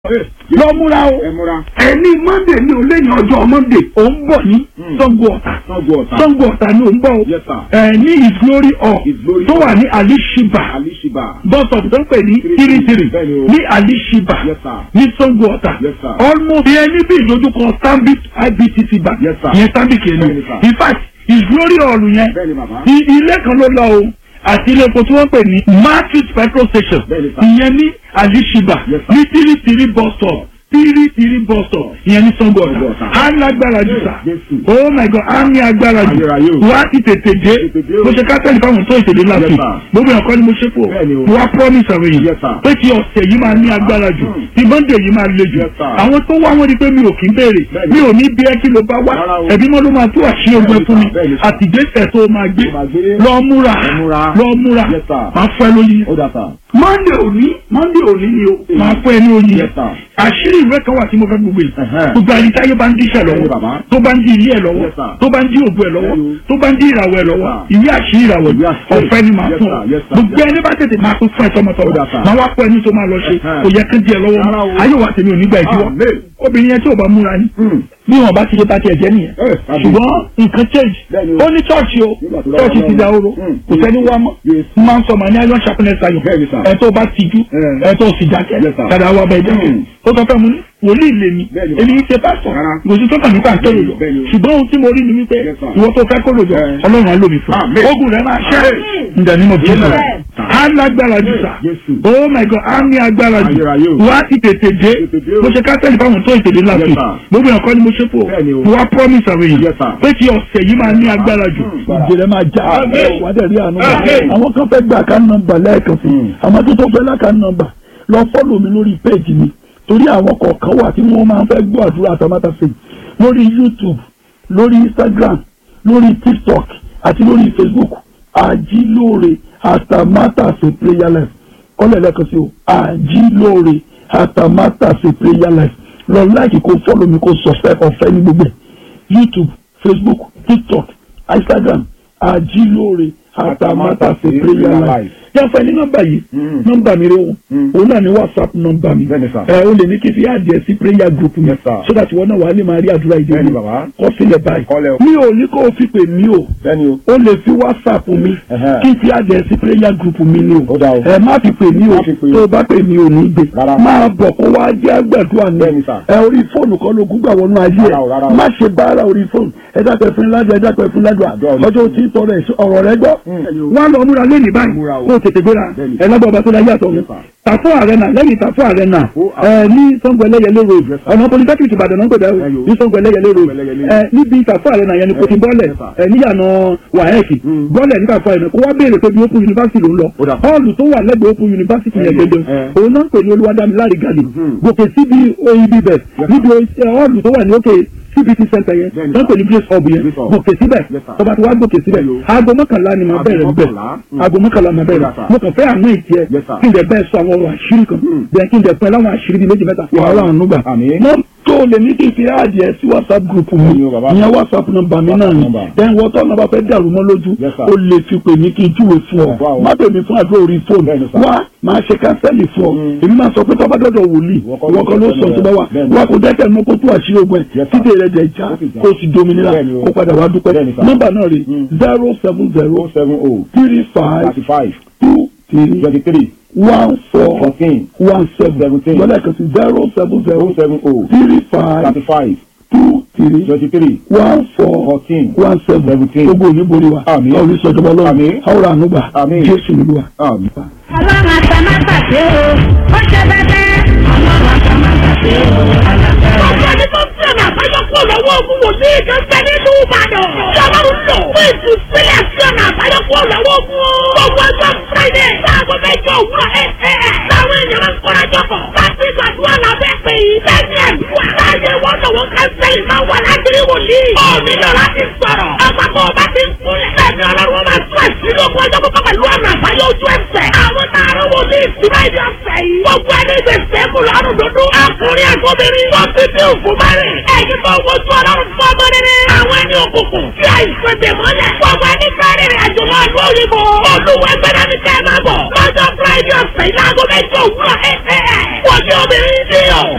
lọ múra o ẹ múra. ẹni monday ní o lẹ́yìn ọjọ́ monday ò ń bọ̀ ní Mm. Ṣàngó Ọ̀tà Ṣàngó Ọ̀tà. Ṣàngó Ọ̀tà ni ò ń bọ̀ o Yes, sir. ẹ ní his glory hall His Glory tó wà Hall. ní alishiba Alishiba. bọ́sọ̀pù tó ń pè ní Three tiritiri Bẹ́ẹ̀ ni o. ní alishiba Yes, sir. ní Ṣàngó Ọ̀tà Yes, sir. almost ìyẹn níbi ìdojúkọ stanbic ibtc bank Yes, sir. ìyẹn stanbic yẹn Bẹ́ẹ̀ ni, ni sir. in fact his glory hall yẹn Bẹ́ẹ̀ ni bàbá. i- ilé kan ló lọ o àti ilé epo tí wọ́n pè ní matthews petrol station Bẹ́ẹ̀ ni, sir. ìyẹn ní alishiba Yes, sir. ní tiritiri bus stop tiritiri bus stop ìyẹn ní Ṣàngó Ṣàngó Ọ̀tà Ọ̀tà. á lágbára jù sá Jésù. oh my god á ní agbára jù Ayérayé o. wá ti tètè dé Tètè dé o. mo ṣe kátẹ́lì fáwọn tó ìtèdè láti Yes, sir. gbogbo ẹ̀kọ́ ni mo ṣe fò Bẹ́ẹ̀ ni o. mo wá promise àwọn èèyàn Yes, sir. pé ti ọ̀sẹ̀ yìí máa ní agbára jù Mm. ti monday yìí máa le jù Yes, sir. àwọn tó wá wọn ni pé mi ò kí ń béèrè Bẹ́ẹ̀ ni. mi ò ní bí ẹ kí ló bá wá Rárá o. ẹbí mọ́ ló máa tú àṣírí ogun ẹ fún mi Bẹ́ẹ̀ ni, sir. àtìgbésẹ̀ tó máa gbé Tó máa gbé. lọ múra Lọ múra. lọ múra Yes, sir. máa fẹ́ lóyún Ó dà sà. monday òní monday òní ni o máa fẹ́ ní oyin Yes, sir. àṣírí ìwé kan wà tí mo fẹ́ gbogbo yìí Ẹ̀hẹ́n. gbogbo àyíkáyé bá ń díṣẹ́ Bẹ́ẹ̀ ni, lọ́wọ́ bàbá. tó bá ń di ilé ẹ̀ lọ́wọ́ Yes, sir. tó bá ń di òbú ẹ̀ lọ́wọ́ Bẹ́ẹ̀ ni. tó bá ń di ìràwọ̀ ẹ̀ lọ́wọ́ Yes, sir. ìwé àṣírí ìràwọ̀ Ìwé àṣírí. ọ̀fẹ́ ni màá Yes, fún sir. ọ Yes, sir. gbogbo ẹni bá tètè máa fún fún ẹ Ó tọmọtọmọ dà, sir. máa wá pọ̀ ẹni tó máa lọ ṣe Ẹ̀hẹ́n. kò yẹ kí n di ẹ lọ́wọ́ Rárá o. mọ́ ayé wa tèmi ò ní gbà ìdíwọ́ Amen. obìnrin yẹn tí ò bá múra ni Hmm. bí wọn bá ti ṣe bá tiẹ̀ jẹ́ nìyẹn Eh, àbí. ṣùgbọ́n nǹkan change Bẹ́ẹ̀ ni o. ó ní chọ́ọ̀chì o Nígbà tó chọ́ọ̀chì dára ti lọ́wọ́. da oró Hmm. kò sẹ́ni wá mọ́ Yes. máa ń sọ màá ní iron sharpness ayọ̀ Bẹ́ẹ̀ ni, sir. ẹ̀ tó bá tijú Eh. ẹ̀ tó sì dákẹ́ Yes, sir. dada wa bẹ́ẹ̀ jẹ́ Hmm. ó sọ fẹ́ mu ní wòlíì lè mi Bẹ́ẹ̀ ni, èmi ń ṣe pásítọ̀ Rárá. kò sí tó kàn nípa àtẹ́rò lọ Bẹ́ẹ̀ ni o. ṣùgbọ́n ohun tí mo rí ni wípé Yes, sir. ìwọ tó fẹ́ kó lòjọ Eh. ọlọ́run á lómi fún Amen. ogun rẹ̀ máa ṣẹ́ Amen. ǹdà ní mo fi sọ Amen. á lágbára jù sà Jésù. oh my god á ní agbára jù Ayérayé o. wá ti tètè dé Tètè dé o. mo ṣe kátẹ́lì fáwọn tó ìtèdè láti Yes, sir. gbogbo ẹ̀kọ́ ni mo ṣe fò Bẹ́ẹ̀ ni o. mo wá promise àwọn Yes, èèyàn sir. pé ti ọ̀sẹ̀ yìí máa ní agbára jù Hmm. ìjìnlẹ̀ máa já Amen. wàá dẹ̀ rí àánú Amen. àwọn kan fẹ́ gbà ká nọ́mbà lẹ́ẹ̀kan sí Hmm. àwọn tó tó fẹ́ láka nọ́mbà lọ fọ́lọ̀ mi lórí péèjì mi torí àwọn kọ̀ọ̀kan wà tí wọ́n máa ń fẹ́ gbọ́ àdúrà àtàmátàsé lórí YouTube lórí Instagram lórí TikTok àti lórí Facebook àjílóore àtàmátàsé prayer life kọ́lẹ̀ lẹ́ẹ̀kan sí o àjílóore àtàmátàsé prayer life lọ láìkì kó fọ́lọ̀ mi kó subscribe ọ̀fẹ́ ní gbogbo ẹ̀ YouTube Facebook TikTok Instagram àjílóore àtàmátàsé prayer life yàtọ̀ ní nọ́mbà yìí Mm. nọ́mbà mi rẹ o Mm. òun náà ni whatsapp nọ́mbà mi Bẹ́ẹ̀ni, sir. ẹ o lè ní kí n fi àdìẹ sí prayer group mi Yes, sir. so that wọn náà wà á lè máa rí àdúrà ìdí Bẹ́ẹ̀ni, mi bàbá. kọ sílẹ̀ báyìí Kọ́lẹ̀ o. mi ò ní kó o fi pè mí o Bẹ́ẹ̀ni o. o lè fi whatsapp mi Ẹ̀hẹ́. kí n fi àdìẹ sí prayer group mi ni o Ó dáa o. ẹ má fi pè mí o Má fi pè o. tó o bá pè mí o ní gbé Rárá. máa bọ̀ kó wá jẹ́ àgbàdua ni Bẹ́ẹ̀ni, sir. ẹ orí fóònù kan ló gúgbà wọnú ayé Rárá o, rárá ẹ o. má ṣe báárà orí fóònù ẹ dákẹ́ fún ládùá ẹ dákẹ́ fún ládùá Àdúrà ni. ọjọ́ tí ń tọrọ ẹ̀ ọ̀rọ̀ rẹ gbọ́ Mm. wọn lọ múra lẹ́nìí báyìí Múra o. kó o tètè gbéra Bẹ́ẹ̀ni. ẹ lágbàá ọba tó láyé àtọ̀ mi Yes, sir. tàfó àrẹ́nà lẹ́yìn tàfó àrẹ́nà Ó, ẹ ní Ṣàngó Ẹlẹ́yẹlé road Yes, sir. ọ̀nà polytechnic Ìbàdàn náà ń pèdè Ẹyọ. ní Ṣàngó Ẹlẹ́yẹlé road Ẹlẹ́yẹlé. ẹ níbi tàfó àrẹ́nà yẹn ni kò ti bọ́lẹ̀ Yes, sir. ẹ níyànà wàhẹ́ẹ̀kì Mm. bọ́lẹ̀ ní tàfó àrẹ́nà kó wá béèrè pé bí Open University ló ń lọ Ó dà. họ́ọ̀lù tó wà lẹ́gbẹ̀ẹ́ Open University yẹn Ẹyọ. gẹ́gẹ́ Ẹ. òun náà ń pè ní Olúwadámiláre gàdì Mhm. gòkè síbi oib bẹ̀ Yes, níbi ẹ, họ́ọ̀lù tó wà ní òkè CBT center yẹn Bẹ́ẹ̀ni, wọ́n pè ní Grace Hub yẹn Grace Hub. gòkè síbẹ̀ Yes, sir. tọba tí wàá gòkè síbẹ̀ Ẹyọ. aago mọ́kànlá ni màá Aago bẹ̀rẹ̀ bẹ̀ mọ́kànlá. Mm. aago mọ́kànlá màá bẹ̀rẹ̀ Yes, sir. mo kàn fẹ́ àmọ́ ìtì ẹ Yes, sir. kí n dẹ̀ bẹ́ẹ̀ sọ àwọn ọ̀rọ̀ àṣírí kan Mm. bẹ́ẹ̀ kí n dẹ̀ pẹ́ láwọn àṣírí bíi méjì mẹ́ta wà á láwọn nùgbà. Àmín. wọ́n tó lè ní kí n fi àdìẹ sí whatsapp group mi Ẹ̀yin o, bàbá. ìyẹn whatsapp nọ́mbà mi náà ni number. then wọ́n tọ́ nọ́mbà fẹ́ dàrú mọ́ lójú Yes, sir. o lè fi pè mí kí n júwe fún ọ Wow. má pè mí fún àdúrà orí fóònù Bẹ́ẹ̀ni, sir. wá máa ṣe kánsẹ́lì fún ọ Mm. èmi máa sọ pé tọ́ba dọ́dọ̀ wòlíì Ìwọ kọ́ ìwọ kan ló ló sọ sọ tó bá wà bẹ́ẹ̀ni. wá kó dẹ́kẹ̀ mọ́ kó tó àṣírí ogun ẹ̀ Yes, sir. títí rẹ̀ jẹ̀ já Ó sì já. kó o sì dominira Bẹ́ẹ̀ni o. kó padà wá dúpẹ́ Bẹ́ẹ̀ni, sir. nọ́mbà náà rè Mm. zero seven zero O seven O. three five Thirty five. two three Twenty three. one four Fourteen. one seven Seventeen. wọ́n lẹ́ẹ̀kan sí zero seven O zero seven O. three five Thirty five. two three Twenty three. one four Fourteen. one seven Seventeen. gbogbo òní borí wa Àmín. ọ̀rí sọ̀tọ̀ bọ́ lọ́wọ́ Àmín. àwòrán ànúgbà Àmín. jésù nílùú wa. Àmín. ọlọ́run àtàmátàsé o ó ṣe bẹ́ẹ̀ ọlọ́run àtàmátàsé o alágbára. Ọjọ́ ẹni tó ń sẹ́nà àbáyọkú lọ́wọ́ ogun wòlíì kan bẹ nínú Ìbàdàn. Ṣọlọ́run lò fún ìtúsílẹ̀ sẹ́nà àbáyọkú lọ́wọ́ ogun. Gbogbo ọjọ́ Friday láago mẹ́jọ òwúrọ̀ ẹ̀ ẹ̀ ẹ̀. Táwọn èèyàn ń kọ́ra jọpọ̀. Láti gbàdúrà lábẹ́ pé lẹ́ni àdúrà. Láyé wọn lọ́wọ́ kánsẹ́lì máa wà lágbèrè wòlíì. Ó nílò láti sọ̀rọ̀. Àpapọ̀ ọba ti ń kúnlẹ̀. Lẹ́ni ọlọ́run máa tún àṣírí ogun ọjọ́ pípọ̀ pẹ̀lú ọ̀nà àbáyọ ojú ẹsẹ̀. Àwọn tààrà wòlíì ìtura ìdí ọ̀sẹ̀ yìí. Gbogbo ẹni gbèsè mú lọ́rùn dúdú. Akùnrin àgọ́bìnrin. Wọ́n ti dín òkú mẹ́rin. Ẹ̀yin tó wojú ọlọ́run fún ọmọ rere. Àwọn ẹni òkùnkùn. Tí àìsàn dè mọ́lẹ̀. Gbogbo ẹni fẹ́rẹ̀ rìn àjò lọ ìlú òyìnbó. Olúwẹ̀gbẹ̀rẹ̀ ni kẹ́ ẹ máa bọ̀. Lọ́jọ́ Friday ọ̀sẹ̀ ìlàgọ́ mẹ́jọ òwúrọ̀ ẹ̀ ẹ̀ ẹ̀. Wọ́n ní obìnrin ní ọ̀.